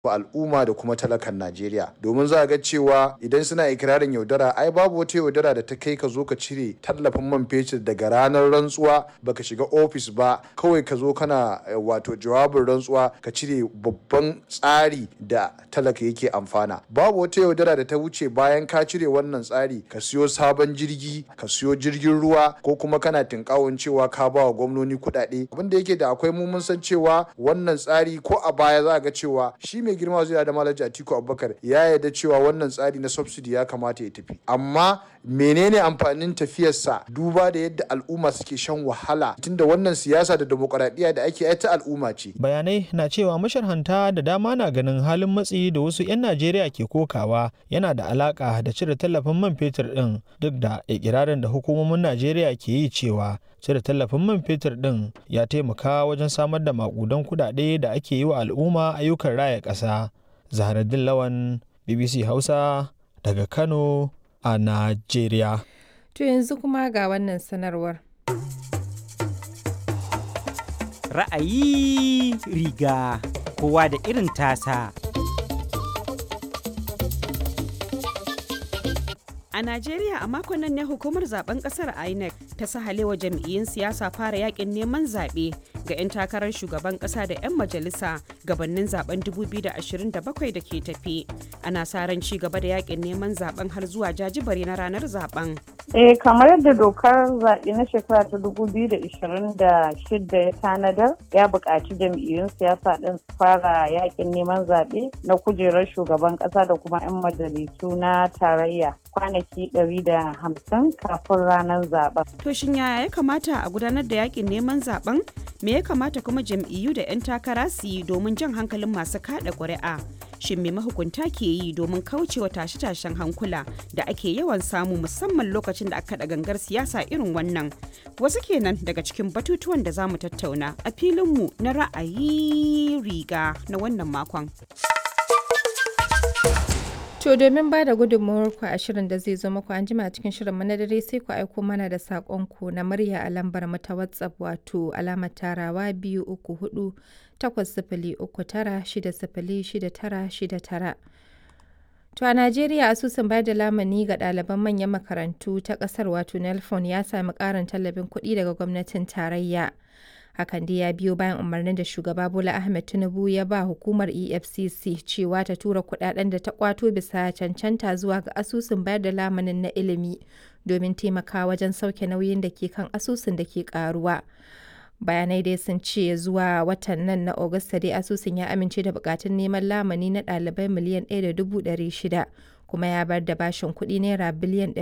al'umma da kuma talakan Najeriya domin za a ga cewa idan suna ikirarin yaudara ai babu wata yaudara da ta kai ka zo ka cire tallafin man fetur daga ranar rantsuwa baka shiga ofis ba kawai ka zo kana wato jawabin rantsuwa ka cire babban tsari da talaka yake amfana babu wata yaudara da ta wuce bayan ka cire wannan tsari ka siyo sabon jirgi ka siyo jirgin ruwa ko kuma kana tinkawon cewa ka ba wa gwamnoni kuɗaɗe abin da yake da akwai mu mun san cewa wannan tsari ko a baya za a ga cewa shi mai girma zai da malaji atiku abubakar ya yarda cewa wannan tsari na subsidy ya kamata ya tafi amma menene amfanin tafiyarsa duba da yadda al'umma suke shan wahala tunda wannan siyasa da demokuraɗiyya da ake ta al'umma ce bayanai na cewa masharhanta da dama na ganin halin matsi da wasu 'yan najeriya ke kokawa yana da alaka da cire tallafin man fetur din duk da ikirarin da hukumomin najeriya ke yi cewa cire tallafin man fetur din ya taimaka wajen samar da makudan kudade da ake yi wa al'umma ayyukan raya ƙasa zaharaddin lawan bbc hausa daga kano a najeriya to yanzu kuma ga wannan sanarwar ra'ayi riga kowa da irin tasa A Najeriya a makon nan ne hukumar zaben kasar INEC ta sahalewa jam'iyyun siyasa fara yakin neman zaɓe ga 'yan takarar shugaban ƙasa da 'yan majalisa gabanin zaben 2027 da ke tafi. Ana sa ran ci gaba da yakin neman zaben har zuwa jajibare na ranar zaben. Eh kamar yadda dokar zaɓe na shekara ta 2026 ya tanadar ya buƙaci jam'iyyun siyasa ɗin su fara yakin neman zaɓe na kujerar shugaban ƙasa da kuma 'yan majalisu na tarayya kwanaki 150 kafin ranar zaben. To shin yaya ya kamata a gudanar da yakin neman zaben? Me ya kamata kuma jam'iyyu da 'yan takara su yi domin jan hankalin masu kada ƙuri'a? Shin me mahukunta ke yi domin kaucewa tashe-tashen hankula da ake yawan samu musamman lokacin da aka da gangar siyasa irin wannan? Wasu kenan daga cikin batutuwan da za mu tattauna a filinmu na ra'ayi riga na wannan makon. To domin ba da gudunmawarku a shirin da zai zo muku an jima cikin shirin na dare sai ku aiko mana da saƙonku na murya a lambar mu ta WhatsApp wato alamar tarawa biyu uku hudu takwas sifili uku tara shida sifili shida tara shida tara. To a Najeriya asusun bayar da lamani ga ɗaliban manyan makarantu ta ƙasar wato Nelfon ya sami ƙarin tallafin kuɗi daga gwamnatin tarayya. hakan dai ya biyo bayan umarnin da shugaba bola ahmed tinubu ya ba hukumar efcc cewa ta tura kudaden da ta kwato bisa cancanta zuwa ga asusun bayar da lamanin na ilimi domin taimakawa wajen sauke nauyin da ke kan asusun da ke karuwa bayanai dai sun ce zuwa watan nan na Agusta dai asusun ya amince da bukatun neman lamani na ɗalibai miliyan 1.600 kuma ya bar da bashin kuɗi naira biliyan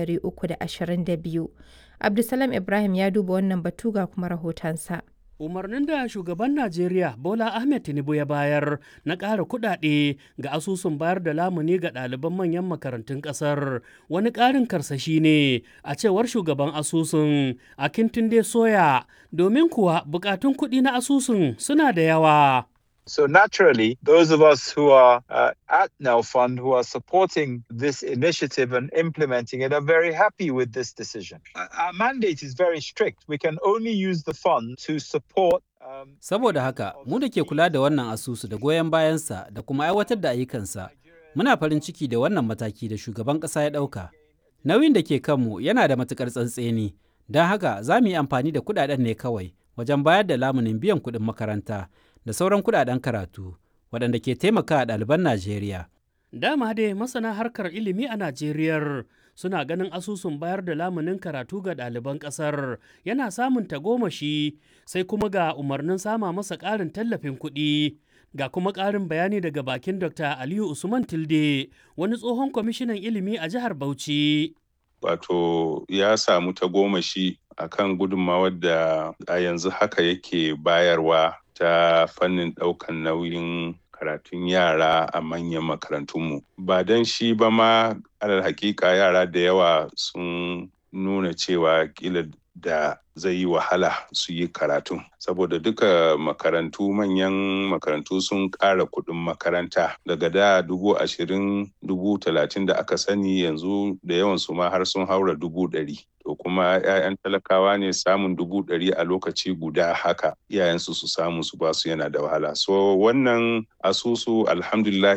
322 abdulsalam ibrahim ya duba wannan batu ga kuma rahotonsa. umarnin da shugaban najeriya bola ahmed tinubu ya bayar na ƙara kuɗaɗe ga asusun bayar da lamuni ga ɗaliban manyan makarantun ƙasar wani ƙarin karsashi ne a cewar shugaban asusun a kintunde soya domin kuwa buƙatun kuɗi na asusun suna da yawa So naturally, those of us who are uh, at Now Fund, who are supporting this initiative and implementing it, are very happy with this decision. Our mandate is very strict. We can only use the fund to support Saboda haka, mu da ke kula da wannan asusu da goyon bayansa da kuma aiwatar da ayyukansa, muna farin ciki da wannan mataki da shugaban ƙasa ya ɗauka. Nauyin da ke kanmu yana da matuƙar tsantseni, don haka za mu yi amfani da kuɗaɗen ne kawai wajen bayar da lamunin biyan kuɗin makaranta. da sauran kudaden karatu waɗanda ke taimaka a ɗaliban Najeriya. Dama dai masana harkar ilimi a Najeriya suna ganin asusun bayar da lamunin karatu ga ɗaliban ƙasar yana samun tagomashi sai kuma ga umarnin sama masa ƙarin tallafin kuɗi. Ga kuma ƙarin bayani daga bakin Dr. Aliyu Usman Tilde, wani tsohon kwamishinan ilimi a jihar Bauchi. Wato ya samu tagomashi akan gudunmawar da a yanzu haka yake bayarwa ta fannin ɗaukan nauyin karatun yara a manyan makarantunmu ba don shi ba ma alal hakika yara da yawa sun nuna cewa kila da zai yi wahala su yi karatu saboda duka makarantu manyan makarantu sun ƙara kuɗin makaranta daga da dubu ashirin dubu talatin da aka sani yanzu da yawan su ma har sun haura dubu ɗari to kuma 'ya'yan talakawa ne samun dubu ɗari a lokaci guda haka iyayensu su samu su basu yana da wahala so wannan asusu alhamdulillah